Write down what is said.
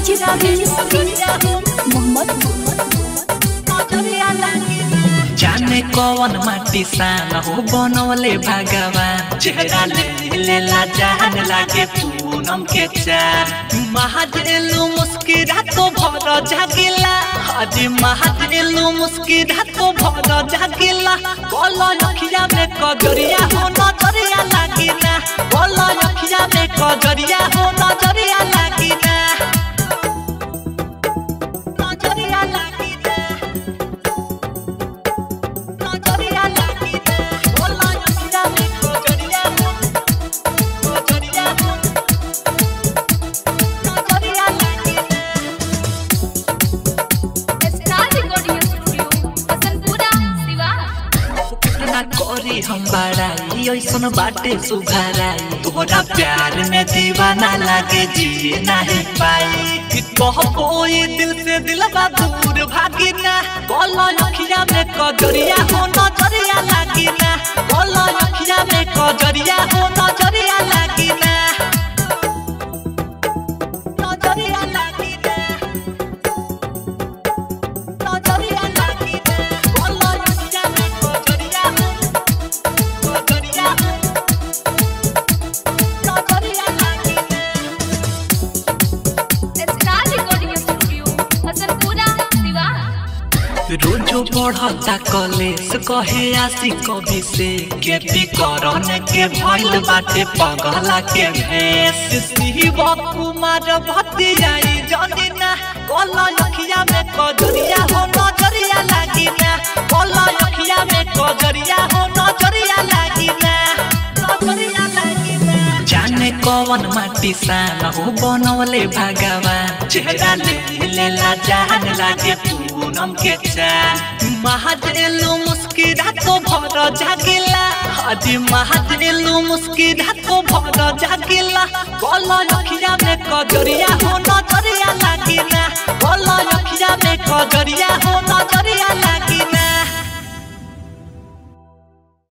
जाने कौन माटी सान हो बनवले भगवान चेहरा ले लेला जान लागे पूनम के चान महादेलु मुस्किरा तो भर जागिला हजी महादेलु मुस्किरा तो भर जागिला बोलो अखिया में कजरिया हो नजरिया लागिना बोलो अखिया में कजरिया हो नजरिया लागिना नजरिया लागिना नजरिया लागिना बोलो अखिया में कजरिया हो कजरिया हो नजरिया लागिना star recording studio Hasanpura Siwan ना करी हम बड़ाई ऐसन बाटे सुघराई तोरा प्यार में दीवाना लागे जिए नहीं पाई कि कह कोई दिल से दिलवा दूर भागिना बोलो अखिया में कजरिया हो नजरिया लागिना बोलो अखिया में कजरिया हो नजरिया लागिना नजरिया लागिना नजरिया लागिना बोलो अखिया में कजरिया हो कजरिया हो नजरिया लागिना star recording studio Hasanpura Siwan रोजो बढ़ता कलेस कहे आसी कभी से केपी करन के भइल बाटे पगला के भेस शिव कुमार भतियाई जनिना बोला अखिया में कजरिया हो नजरिया लागिना बोला अखिया में कजरिया हो नजरिया लागिना नजरिया लागिना जाने कौन माटी सान हो बनवले भगवान चेहरा ले लेला जान लागे पूनम के चान महादेलु मुस्किरा तो भर जागिला हजी महादेलु मुस्किरा तो भर जागिला बोलो अखिया में कजरिया हो नजरिया लागिना बोलो अखिया में कजरिया हो नजरिया